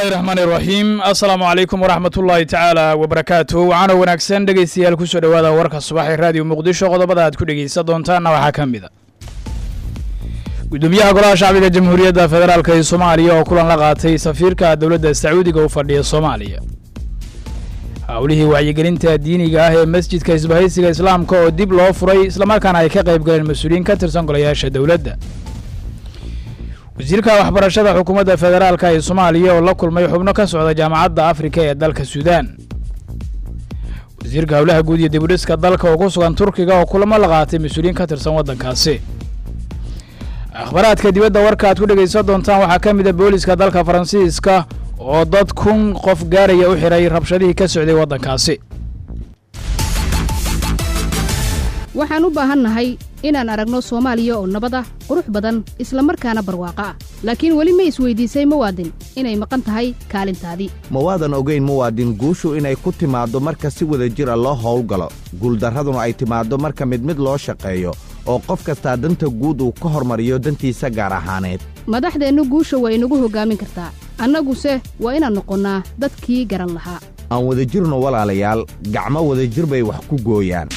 bismillahi raxmaan iraxiim assalaamu calaykum waraxmat ullaahi tacaala wabarakaatu waxaana wanaagsan dhegeystayaal kusoo dhowaada warka subax ee raadiyo muqdisho qodobada aad ku dhegeysan doontaanna waxaa ka mid a gudoomiyaha golaha shacbiga jamhuuriyadda federaalk ee soomaaliya oo kulan la qaatay safiirka dowladda sacuudiga u fadhiya soomaaliya howlihii wacyigelinta diiniga ah ee masjidka isbahaysiga islaamka oo dib loo furay islamarkaana ay ka qayb galeen mas-uuliyiin ka tirsan golayaasha dowladda wasiirka waxbarashada xukuumadda federaalka ee soomaaliya oo la kulmay xubno ka socda jaamacadda afrika ee dalka suudaan wasiirka howlaha guud iyo dibudhiska dalka oo ku sugan turkiga oo kulamo la qaatay mas-uuliyiin ka tirsan waddankaasi akhbaraadka dibadda warka aad ku dhegaysan doontaan waxaa ka mid a booliska dalka faransiiska oo dad kun qof gaaraya u xiray rabshadihii ka socday waddankaasi waxaan u baahannahay inaan aragno soomaaliya oo nabad ah qurux badan isla markaana barwaaqo ah laakiin weli ma isweydiisay muwaadin inay maqan tahay kaalintaadii ma waadan ogayn muwaadin guushu inay ku timaaddo marka si wada jir a loo howlgalo guuldarraduna ay timaaddo marka mid mid loo shaqeeyo oo qof kastaa danta guud uu ka hormariyo dantiisa gaar ahaaneed madaxdeennu guusha waa inagu hoggaamin kartaa annaguse waa inaan noqonnaa dadkii garan lahaa aan wadajirno walaalayaal gacmo wadajir bay wax ku gooyaan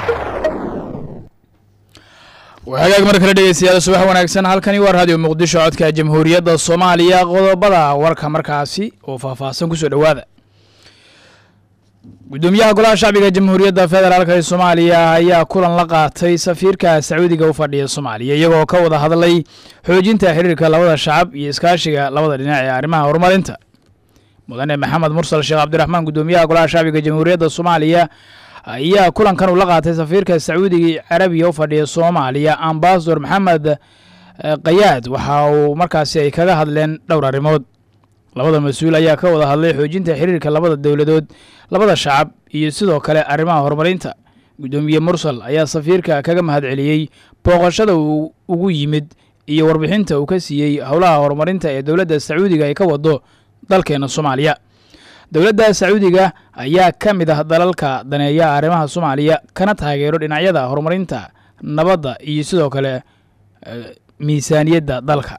hagaag mar kale dhegeystayaal subax wanaagsan halkani waa raadiyo muqdisho codka jamhuuriyadda soomaaliya qodobada warka markaasi oo faahfaahsan kusoo dhowaada gudoomiyaha golaha shacbiga jamhuuriyadda federaalk ee soomaaliya ayaa kulan la qaatay safiirka sacuudiga u fadhiya soomaaliya iyagoo ka wada hadlay xoojinta xiriirka labada shacab iyo iskaashiga labada dhinac ee arrimaha horumarinta mudane maxamed mursal sheekh cabdiraxmaan gudoomiyaha golaha shacbiga jamhuuriyadda soomaaliya ayaa kulankan uu la qaatay safiirka sacuudiga carabiya u fadhiya soomaaliya ambasador maxamed kayaad waxa uu markaasi ay kaga hadleen dhowr arrimood labada mas-uul ayaa ka wada hadlay xoojinta xiriirka labada dowladood labada shacab iyo sidoo kale arrimaha horumarinta gudoomiye mursal ayaa safiirka kaga mahadceliyey booqashada uu ugu yimid iyo warbixinta uu ka siiyey howlaha horumarinta ee dowladda sacuudiga ay ka wado dalkeena soomaaliya dowladda sacuudiga ayaa ka mid ah dalalka daneeya arrimaha soomaaliya kana taageero dhinacyada horumarinta nabadda iyo sidoo kale miisaaniyadda dalka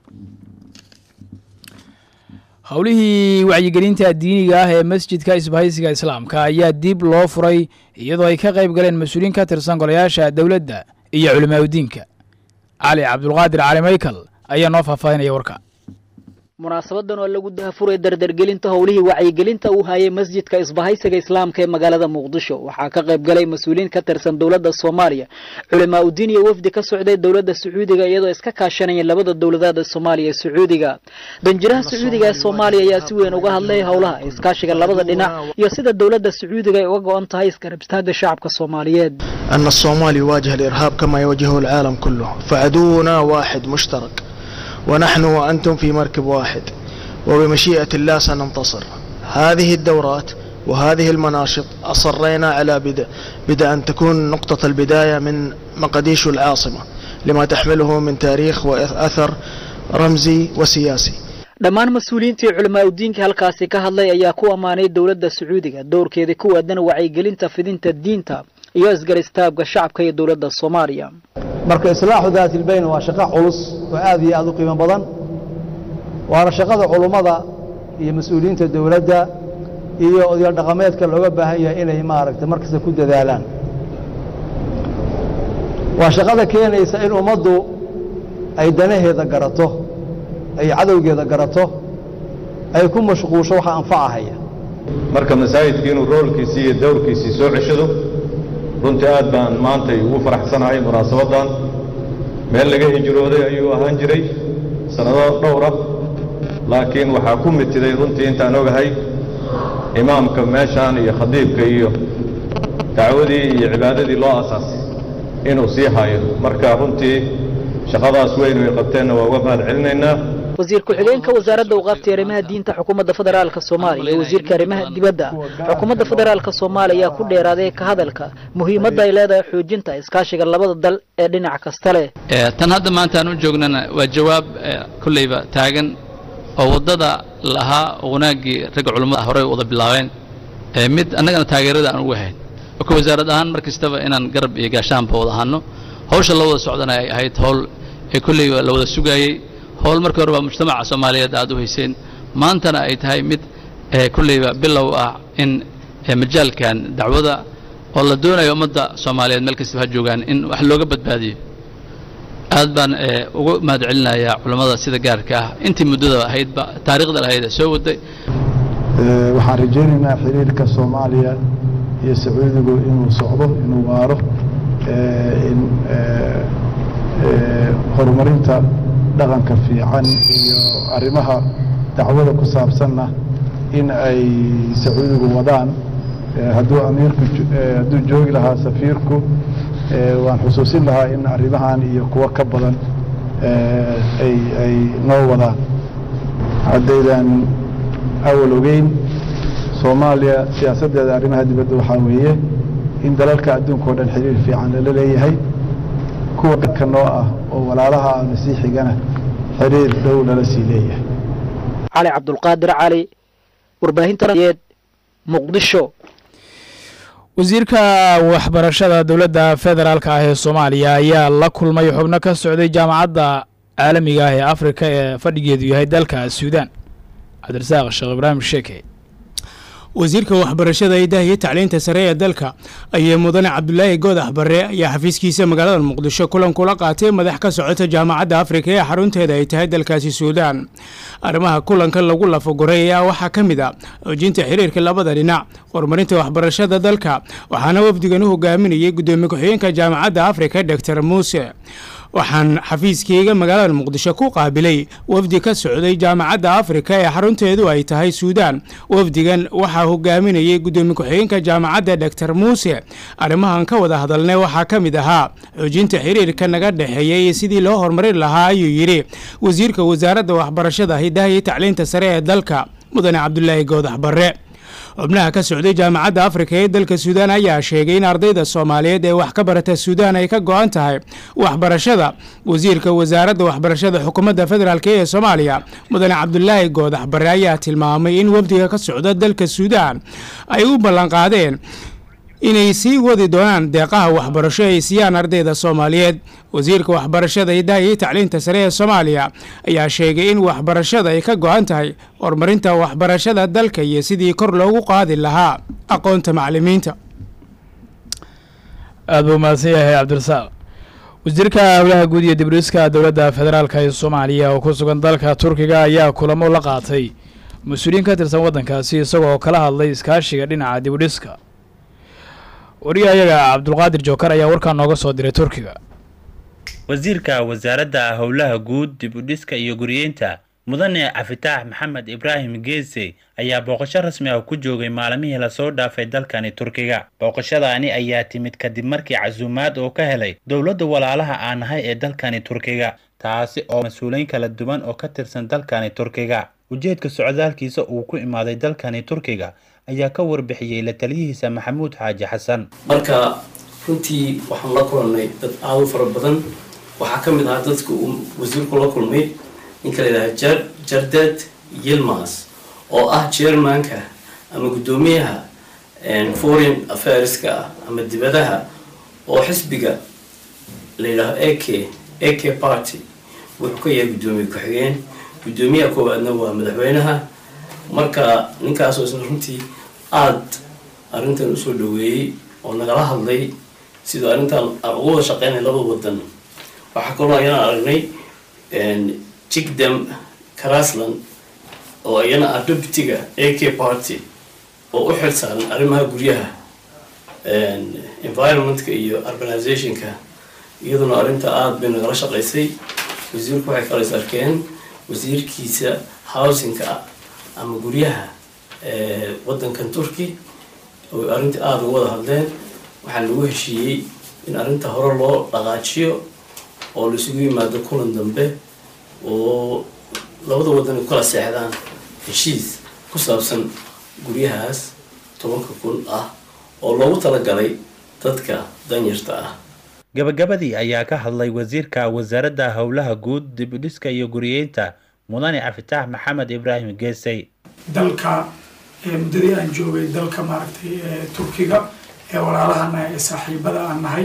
howlihii wacyigelinta diiniga ah ee masjidka isbahaysiga islaamka ayaa dib loo furay iyadoo ay ka qayb galeen mas-uuliyiin ka tirsan golayaasha dowladda iyo culimaadudiinka cali cabdulqaadir cali maykal ayaa noo faahfaahinaya warka munaasabadan oo lagu dahafuray dardargelinta howlihii wacyigelinta uu hayay masjidka isbahaysiga islaamka ee magaalada muqdisho waxaa ka qayb galay mas-uuliyiin ka tirsan dowladda soomaaliya culimaa udiin iyo wafdi ka socday dowladda sacuudiga iyadoo iska kaashanayeen labada dowladood ee soomaaliya ee sacuudiga danjiraha sacuudiga ee soomaaliya ayaa si weyn uga hadlay howlaha iskaashiga labada dhinac iyo sida dowladda sacuudiga ay uga go-an tahay isgarab istaaga shacabka soomaaliyeed أن الصومال يواجه الإرهاب كما يواجهه العالم كله فعدونا واحد مشترك ونحن وأنتم في مركب واحد وبمشيئة الله سننتصر هذه الدورات وهذه المناشط أصرينا على بدء, بدء أن تكون نقطة البداية من مقديش العاصمة لما تحمله من تاريخ وأثر رمزي وسياسي dhammaan mas-uuliyiintii culimaa udiinka halkaasi ka hadlay ayaa ku ammaanay dowladda sacuudiga doorkeeda ku aadan wacyigelinta fidinta diinta iyo isgar istaabka shacabka iyo dowladda soomaaliya marka islaaxu daatilbayn waa shaqo culus oo aad iyo aad u qiimo badan waana shaqada culummada iyo mas-uuliyiinta dowladda iyo odayaal dhaqameedka looga baahan yahay inay maaragtay markasta ku dadaalaan waa shaqada keenaysa in ummaddu ay danaheeda garato ay cadowgeeda garato ay ku mashquusho waxa anfacahaya marka masaajidka inuu roolkiisii iyo dowrkiisii soo ceshado runtii aad baan maantay ugu faraxsanahay munaasabaddan meel laga hijrooday ayuu ahaan jiray sannado dhowra laakiin waxaa ku mitiday runtii intaan ogahay imaamka meeshaan iyo khadiibka iyo dacwadii iyo cibaadadii loo asaasay inuu sii hayo marka runtii shaqadaas weyn ay qabteenna waa uga mahad celinaynaa wasiir ku-xigeenka wasaaradda awqaafta arrimaha diinta xukuumadda federaalka soomaaliya iyo wasiirka arrimaha dibadda xukuumadda federaalka soomaaliya ayaa ku dheeraaday ka hadalka muhiimadda ay leedahay xoojinta iskaashiga labada dal ee dhinac kasta leh tan hadda maanta aan u joognana waa jawaab kolleyba taagan oo waddada lahaa wanaaggii ragga culummada horey wada bilaabeen mid annagana taageerada aan ugu hayn ka wasaarad ahaan mar kastaba inaan garab iyo gaashaanba wada ahaano hawsha la wada socdana ay ahayd howl ee kolleyba la wada sugaayey howl markii hore baa mujtamaca soomaaliyeed aad u hayseen maantana ay tahay mid kulleyba bilow ah in majaalkan dacwada oo la doonayo ummadda soomaaliyeed meel kastaba ha joogaan in wax looga badbaadiyo aad baan ugu mahad celinayaa culammada sida gaarka ah intii muddada ahaydba taariikhda lahayd ee soo waday waxaan rajaynaynaa xiriirka soomaaliya iyo sacuudigu inuu socdo inuu waaro in horumarinta dhaqanka fiican iyo arrimaha dacwada ku saabsanna in ay sacuudigu wadaan hadduu amiirku hadduu joogi lahaa safiirku waan xusuusin lahaa in arrimahan iyo kuwo ka badan ay ay noo wadaan haddaydan awal ogeyn soomaaliya siyaasaddeeda arrimaha dibadda waxaa weeye in dalalka adduunka o dhan xiriir fiican lala leeyahay kuwa ka noo ah oo walaalaha ah masiixigana xiriir dhow lala sii leeyahay cali cabdulqaadir cali warbaahintayeed muqdisho wasiirka waxbarashada dowladda federaalka ah ee soomaaliya ayaa la kulmay xubno ka socday jaamacadda caalamiga ah ee afrika ee fadhigeedu yahay dalka suudaan cabdirasaaq sheekh ibraahim sheeke wasiirka waxbarashada idaha iyo tacliinta sare ee dalka ayaa mudane cabdulaahi goodax barre ayaa xafiiskiisa magaalada muqdisho kulan kula qaatay madax ka socota jaamacadda afrika ee xarunteeda ay tahay dalkaasi suudaan arrimaha kulanka lagu lafaguray ayaa waxaa ka mid a xoojinta xiriirka labada dhinac horumarinta waxbarashada dalka waxaana wafdigan u hogaaminayay guddoomiye ku-xigeenka jaamacadda afrika doctor muuse waxaan xafiiskeyga magaalada muqdisho ku qaabilay wafdi ka socday jaamacadda afrika ee xarunteedu ay tahay suudaan wafdigan waxaa hogaaminayay guddoomiye ku-xigeenka jaamacadda doctor muuse arrimahan ka wada hadalnay waxaa ka mid ahaa xoojinta xiriirka naga dhexeeya iyo sidii loo horumarin lahaa ayuu yidhi wasiirka wasaaradda waxbarashada hidaha iyo tacliinta sare ee dalka mudane cabdulaahi goodax barre xubnaha ka socday jaamacadda afrika ee dalka suudaan ayaa sheegay in ardayda soomaaliyeed ee wax ka barata suudaan ay ka go-an tahay waxbarashada wasiirka wasaaradda waxbarashada xukuumadda federaalk ee soomaaliya mudane cabdulaahi goodax bare ayaa tilmaamay in wafdiga ka socda dalka suudaan ay u ballanqaadeen inay sii wadi doonaan deeqaha waxbarasho ay siiyaan ardayda soomaaliyeed wasiirka waxbarashada hidaha iyo tacliinta sare ee soomaaliya ayaa sheegay in waxbarashada ay ka go-an tahay horumarinta waxbarashada dalka iyo sidii kor loogu qaadi lahaa aqoonta macalimiinta aad buu mahadsan yahay cabdirasaaq wasiirka howlaha guud iyo dibriiska dowladda federaalka ee soomaaliya oo ku sugan dalka turkiga ayaa kulamo la qaatay mas-uuliyiin ka tirsan waddankaasi isagoo kala hadlay iskaashiga dhinaca dibudhiska wariyahayaga cabdulqaadir jookar ayaa warkaa nooga soo diray turkiga wasiirka wasaaradda howlaha guud dib u dhiska iyo guriyeynta mudane cafitaax maxamed ibraahim geese ayaa booqasho rasmi ah ku joogay maalmihii lasoo dhaafay dalkani turkiga booqashadaani ayaa timid kadib markii casuumaad oo ka helay dowladda walaalaha aan ahay ee dalkani turkiga taasi oo mas-uuliyiin kala duwan oo ka tirsan dalkani turkiga ujeedka socdaalkiisa uu ku imaaday dalkani turkiga ayaa ka warbixiyey la taliyihiisa maxamuud xaaji xasan marka runtii waxaan la kulannay dad aada u fara badan waxaa ka mid ahaa dadka uu wasiirku la kulmay ninka la yidhaha jar jardad yilmas oo ah chairmanka ama guddoomiyaha foreign affairska ah ama dibadaha oo xisbiga la yidhaaho a k a k party wuxuu ka yahay guddoomiye ku-xigeen guddoomiyaha koowaadna waa madaxweynaha marka ninkaasoo isna runtii aada arrintan usoo dhaweeyey oo nagala hadlay sidoo arrintan aan ugu wada shaqeynay laba wadan waxaa kaloo ayana aragnay jigdam karasland oo ayana ah deputyga a k party oo u xil saaran arrimaha guryaha environmentka iyo urbanizationka iyaduna arrinta aada bay nagala shaqaysay wasiirku waxay kala is arkeen wasiirkiisa housingka ama guryaha waddankan turkey oo arrinta aada uga wada hadleen waxaa lagu heshiiyey in arrinta hore loo dhaqaajiyo oo laisugu yimaado kulan dambe oo labada waddan ay kala seexdaan heshiis ku saabsan guryahaas tobanka kun ah oo loogu talagalay dadka danyarta ah gabagabadii ayaa ka hadlay wasiirka wasaaradda howlaha guud dib u dhiska iyo guriyeynta mudane cafitaax maxamed ibraahim geesay dalka muddadii aan joogay dalka maaragtay turkiga ee walaalahana ee saaxiibada aan nahay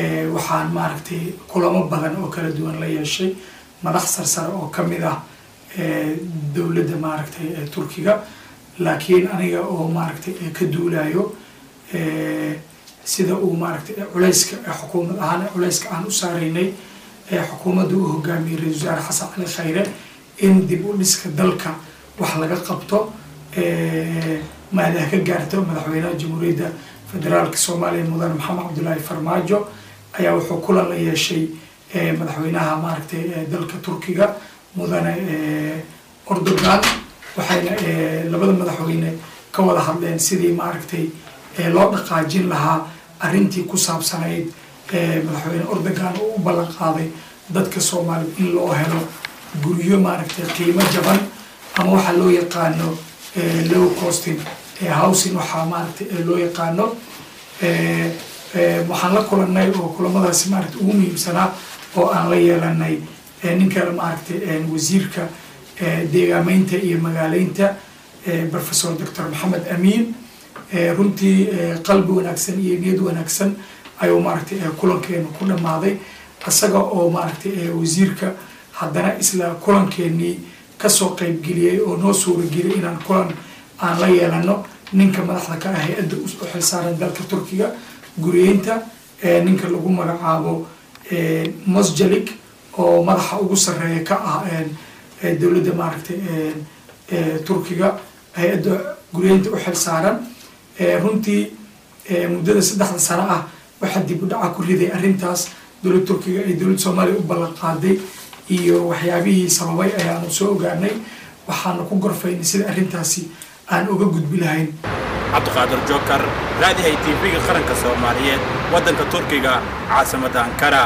waxaan maaragtay kulamo badan oo kala duwan la yeeshay madax sarsare oo ka mid ah dowladda maaragtay turkiga laakiin aniga oo maaragtay ka duulayo sida uu maaragtay culayska xukuumad ahaan culayska aan u saaraynay xukuumadda uu hogaamiyey ra-isul wasaare xasan cali khayre in dib u dhiska dalka wax laga qabto maadaha ka gaarto madaxweynaha jamhuuriyadda federaalka soomaaliya mudane maxamed cabdulaahi farmaajo ayaa wuxuu kulan la yeeshay madaxweynaha maaragtay dalka turkiga mudane ordogan waxayna labada madaxweyne ka wada hadleen sidii maaragtay loo dhaqaajin lahaa arrintii ku saabsanayd madaxweyne ordogan oo u ballan qaaday dadka soomaaliyed in loo helo guryo maaragtay qiimo jaban ama waxaa loo yaqaano low costing housing waxaa maaragtay loo yaqaano waxaan la kulanay oo kulamadaasi maaragtay ugu muhiimsanaa oo aan la yeelanay ninka maaragtay wasiirka deegaameynta iyo magaaleynta professor doctor maxamed amiin runtii qalbi wanaagsan iyo niyad wanaagsan ayuu maaragtay kulankeenu ku dhammaaday isaga oo maaragtay wasiirka haddana isla kulankeenii kasoo qaybgeliyey oo noo suurageliyay inaan kulan aan la yeelano ninka madaxda ka ah hay-adda u xilsaaran dalka turkiga guriyeynta ninka lagu magacaabo mosjalik oo madaxa ugu sarreeya ka ah dowladda maaragtay turkiga hay-adda guriyeynta u xilsaaran runtii muddada saddexda sano ah waxaa dib u dhaca ku riday arrintaas dowladda turkiga ay dowladda soomaaliya u ballan qaaday iyo waxyaabihii sababay ayaanu soo ogaanay waxaanu ku gorfaynay sida arrintaasi aan uga gudbi lahayn cabdiqaadir jookar raadihay tv-ga qaranka soomaaliyeed waddanka turkiga caasimadda ankara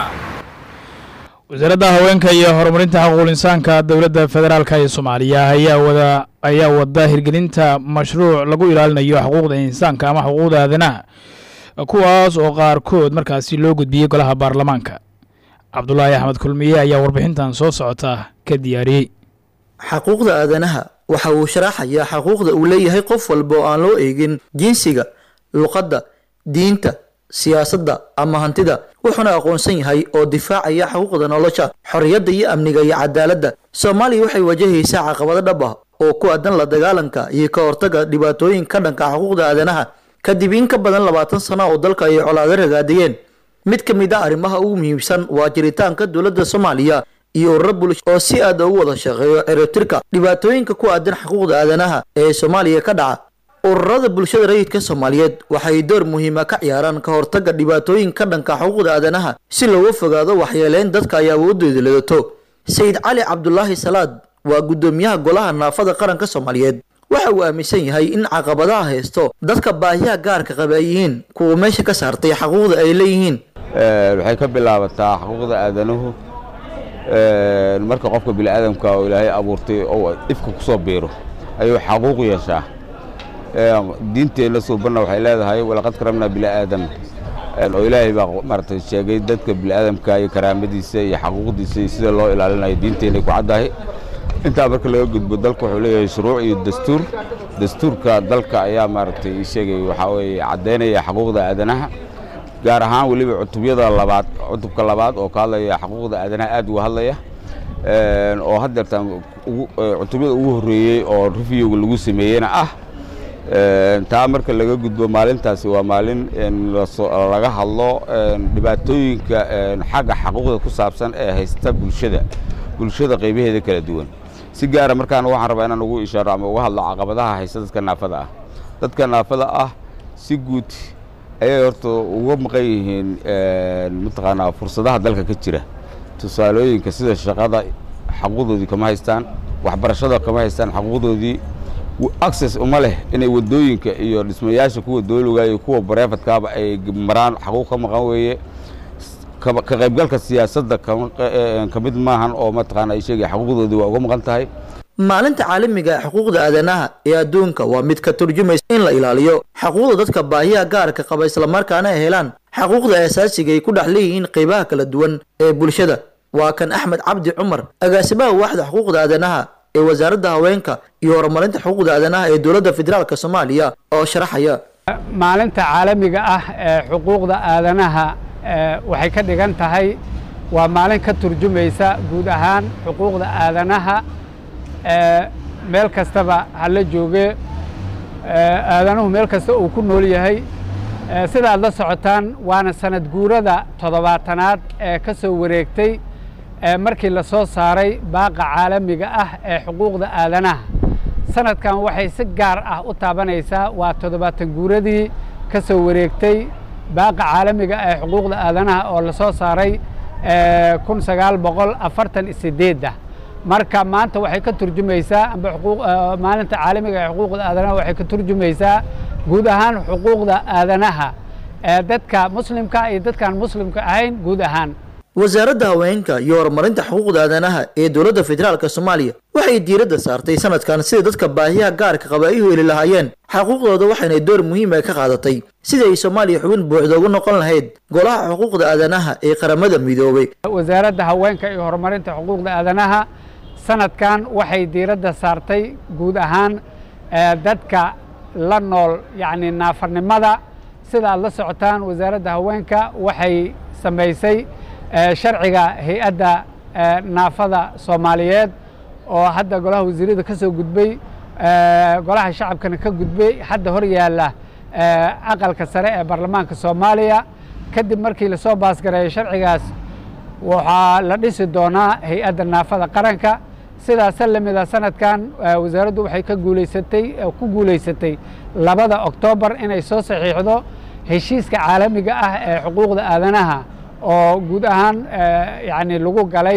wasaaradda haweenka iyo horumarinta xuquuqul insaanka dowladda federaalka ee soomaaliya ayaa wada ayaa wada hirgelinta mashruuc lagu ilaalinayo xuquuqda insaanka ama xuquuqda aadanaha kuwaas oo qaarkood markaasi loo gudbiyey golaha baarlamaanka cabdulaahi axmed kulmiye ayaa warbixintan soo socota ka diyaariyey xaquuqda aadanaha waxa uu sharaxayaa xaquuqda uu leeyahay qof walba oo aan loo eegin jinsiga luqadda diinta siyaasadda ama hantida wuxuuna aqoonsan yahay oo difaacaya xuquuqda nolosha xorriyadda iyo amniga iyo cadaaladda soomaaliya waxay wajahaysaa caqabado dhab ah oo ku aadan la dagaalanka iyo ka hortagga dhibaatooyin ka dhanka xuquuqda aadanaha kadib in ka badan labaatan sano oo dalka ay colaado ragaadiyeen mid ka mid a arrimaha ugu muhiimsan waa jiritaanka dowladda soomaaliya iyo ururo bulsho oo si aad ugu wada shaqeeyo ciribtirka dhibaatooyinka ku aadan xuquuqda aadanaha ee soomaaliya ka dhaca ururada bulshada rayidka soomaaliyeed waxay door muhiima ka ciyaaraan ka hortagga dhibaatooyin ka dhanka xuquuqda aadanaha si looga fogaado waxyeeleyn dadka ay awoodooda leedato sayid cali cabdulaahi salaad waa guddoomiyaha golaha naafada qaranka soomaaliyeed waxa uu aaminsan yahay in caqabadaha haysto dadka baahiyaha gaarka qaba ay yihiin kuwa meesha ka saartay xaquuqda ay leeyihiin waxay ka bilaabataa xuquuqda aadanuhu marka qofka bini'aadamka oo ilaahay abuurtay oo ifka ku soo biiro ayuu xaquuq yeeshaa diinteenna suubanna waxay leedahay walaqad karamnaa bini'aadam oo ilaahay baa maaragtay sheegay dadka bini'aadamka iyo karaamadiisa iyo xaquuqdiisa iyo sida loo ilaalinayo diinteenay ku caddahay intaa marka laga gudbo dalka wuxuu leeyahay shuruuc iyo dastuur dastuurka dalka ayaa maaragtay ii sheegay waxaa weeye caddaynaya xaquuqda aadanaha gaar ahaan weliba cutubyada labaad cutubka labaad oo ka hadlaya xaquuqda aadanaha aad uga hadlaya oo haddeertaan cutubyada ugu horreeyey oo reviewga lagu sameeyeyna ah taa marka laga gudbo maalintaasi waa maalin laga hadlo dhibaatooyinka xagga xaquuqda ku saabsan ee haysta bulshada bulshada qaybaheeda kala duwan si gaara markaan waxaan rabaa inaan ugu ishaaro ama uga hadlo caqabadaha haysta dadka naafada ah dadka naafada ah si guud ayay horta uga maqan yihiin mataqaanaa fursadaha dalka ka jira tusaalooyinka sida shaqada xaquuqdoodii kama haystaan waxbarashada kama haystaan xaquuqdoodii access uma leh inay wadooyinka iyo dhismayaasha kuwa dowliga iyo kuwa bareefadkaaba ay maraan xaquuq ka maqan weeye ka qaybgalka siyaasadda ka mid maahan oo mataqaana ay sheegaya xaquuqdoodii waa uga maqan tahay maalinta caalamiga ee xuquuqda aadanaha ee adduunka waa mid ka turjumaysa in la ilaaliyo xaquuqda dadka baahiyaha gaarka qaba islamarkaana ay helaan xaquuqda asaasiga ay ku dhex leeyihiin qaybaha kala duwan ee bulshada waa kan axmed cabdi cumar agaasimaha waaxda xuquuqda aadanaha ee wasaaradda haweenka iyo horumarinta xuquuqda aadanaha ee dowladda federaalk soomaaliya oo sharaxaya maalinta caalamiga ah ee xuquuqda aadanaha waxay ka dhigan tahay waa maalin ka turjumaysa guud ahaan xuquuqda aadanaha meel kastaba hala jooge aadanuhu meel kasta uu ku nool yahay sida aad la socotaan waana sanad guurada toddobaatanaad ee ka soo wareegtay markii la soo saaray baaqa caalamiga ah ee xuquuqda aadanaha sanadkan waxay si gaar ah u taabanaysaa waa toddobaatan guuradii ka soo wareegtay baaqa caalamiga ee xuquuqda aadanaha oo la soo saaray kun sagaal boqol afartan iyo sideedda marka maanta waxay ka turjumaysaa amba maalinta caalamiga ee xuquuqda aadanaha waxay ka turjumaysaa guud ahaan xuquuqda aadanaha ee dadka muslimka iyo dadkaan muslimka ahayn guud ahaan wasaaradda haweenka iyo horumarinta xuquuqda aadanaha ee dowladda federaalk soomaaliya waxay diiradda saartay sanadkan sida dadka baahiyaha gaarka qaba ay u heli lahaayeen xaquuqdooda waxayna door muhiim ah ka qaadatay sidii ay soomaaliya xubin buuxda ugu noqon lahayd golaha xuquuqda aadanaha ee qaramada midoobay wasaaradda haweenka iyo horumarinta xuquuqda aadanaha sanadkan waxay diiradda saartay guud ahaan dadka la nool yacni naafarnimada sida aad la socotaan wasaaradda haweenka waxay samaysay sharciga hay-adda naafada soomaaliyeed oo hadda golaha wasiirada ka soo gudbay golaha shacabkana ka gudbay hadda hor yaalla aqalka sare ee baarlamaanka soomaaliya kadib markii lasoo baasgareeyo sharcigaas waxaa la dhisi doonaa hay-adda naafada qaranka sidaasa lamida sanadkan wasaaraddu waxay ka guuleysatay ku guuleysatay labada oktoobar inay soo saxiixdo heshiiska caalamiga ah ee xuquuqda aadanaha oo guud ahaan yani lagu galay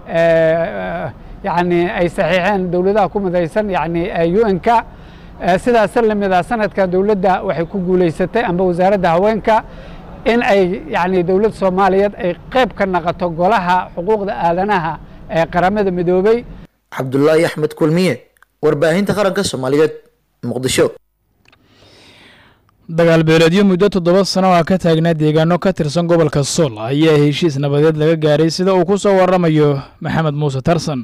yani ay saxiixeen dowladaha ku midaysan yani un-k sidaasa lamida sanadkan dowladda waxay ku guuleysatay amba wasaaradda haweenka in ay yani dowladda soomaaliyeed ay qayb ka naqoto golaha xuquuqda aadanaha ee qaramada midoobey cabdulaahi axmed kulmiye warbaahinta qaranka soomaaliyeed muqdisho dagaal beeleedyo muddo toddoba sano ah ka taagnaa deegaano ka tirsan gobolka sool ayaa heshiis nabadeed laga gaaray sida uu ku soo waramayo maxamed muuse tarsan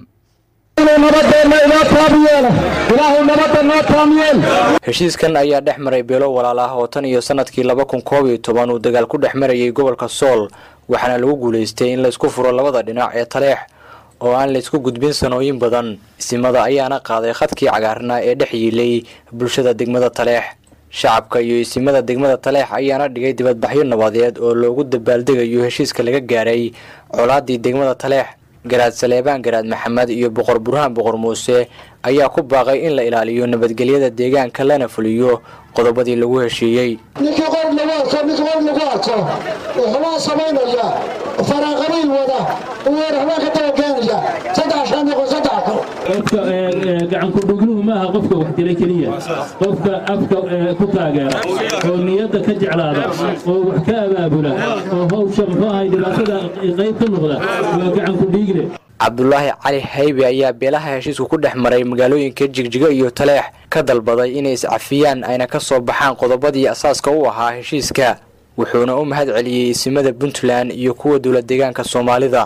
heshiiskan ayaa dhex maray beelo walaal ah oo tan iyo sanadkii laba kun koob iyo toban uu dagaal ku dhex marayay gobolka sool waxaana lagu guulaystay in laysku furo labada dhinac ee taleex oo aan laysku gudbin sanooyin badan isimada ayaana qaaday khadkii cagaarnaa ee dhex yiilay bulshada degmada taleex shacabka iyo isimada degmada taleex ayaana dhigay dibadbaxyo nabadeed oo loogu dabaaldegayo heshiiska laga gaaray colaadii degmada taleex garaad saleebaan garaad maxamed iyo boqor burhaan boqor muuse ayaa ku baaqay in la ilaaliyo nabadgelyada deegaanka lana fuliyo qodobadii lagu heshiiyey ninkii qor lagu arko ninkii qor lagu arko wuxuubaa samaynaya faraaqabiil wada waxbaa ka dabageenaya saddex shan noqon saddex kor qofka gacanku dhugluhu maaha qofka wax dila keliya qofka afka ku taageera oo niyadda ka jeclaada oo wax ka abaabula oo hawsha muxuu ahay dhibaatada qayb ka noqda waa gacanku dhiigle cabdulaahi cali haybe ayaa beelaha heshiisku ku dhex maray magaalooyinka jigjigo iyo taleex ka dalbaday inay iscafiyaan ayna ka soo baxaan qodobadii asaaska u ahaa heshiiska wuxuuna u mahad celiyey isimada puntland iyo kuwa dowlad deegaanka soomaalida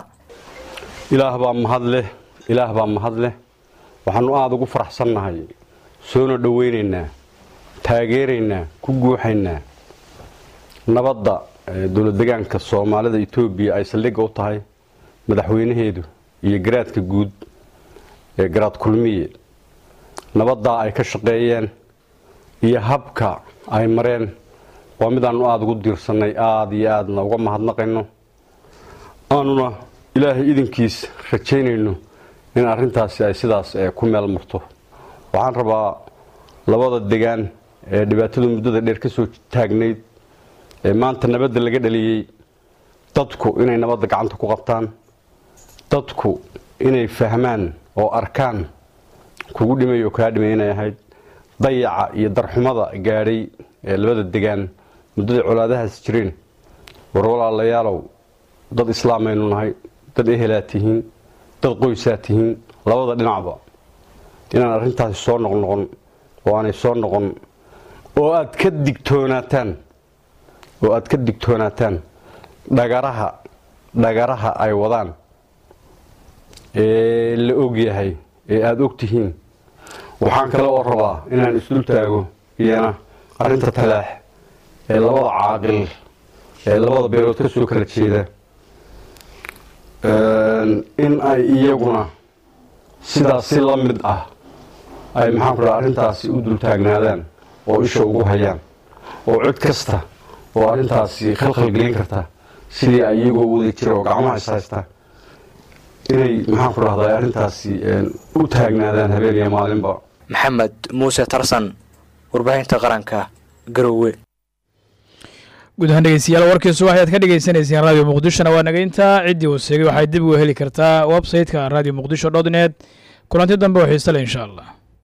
ilaah baa mahad leh ilaah baa mahad leh waxaannu aada ugu faraxsannahay soona dhowaynaynaa taageeraynaa ku guuxaynaa nabadda dowlad deegaanka soomaalida etoobiya ay saldhigga u tahay madaxweynaheedu iyo garaadka guud ee garaad kulmiye nabaddaa ay ka shaqeeyeen iyo habka ay mareen waa midaannu aada ugu diirsannay aada iyo aadna uga mahadnaqayno aanuna ilaahay idinkiis rajaynayno in arrintaasi ay sidaas ku meel marto waxaan rabaa labada degaan ee dhibaatadu muddada dheer ka soo taagnayd ee maanta nabadda laga dhaliyey dadku inay nabadda gacanta ku qabtaan dadku inay fahmaan oo arkaan kugu dhimay oo kaa dhimay inay ahayd dayaca iyo darxumada gaadhay ee labada degaan muddada colaadahaas jireen war walaalayaalow dad islaamaynu nahay dad ehelaad tihiin dad qoysaad tihiin labada dhinacba inaan arrintaasi soo noqnoqon oo aanay soo noqon oo aad ka digtoonaataan oo aad ka digtoonaataan dhagaraha dhagaraha ay wadaan ee la og yahay ee aada og tihiin waxaan kale oo rabaa inaan isdul taago iyana arrinta talaax ee labada caaqil ee labada beelood ka soo kala jeeda in ay iyaguna sidaas si la mid ah ay maxaan ku dhaha arrintaasi u dultaagnaadaan oo isha ugu hayaan oo cid kasta oo arrintaasi khalkhal gelin karta sidii ay iyagoo wada jira oo gacmaha is haysta inay maxaan ku dhahdaa arrintaasi u taagnaadaan habeen iyo maalinba maxamed muuse tarsan warbaahinta qaranka garowe guud ahaan dhegeystayaal warkiisu waxaad ka dhegeysaneyseen radio muqdishona waa nageynta ciddii uu seegay waxay dib uga heli kartaa website-ka radio muqdisho dot net kulanti dambe oo xiise leh insha allah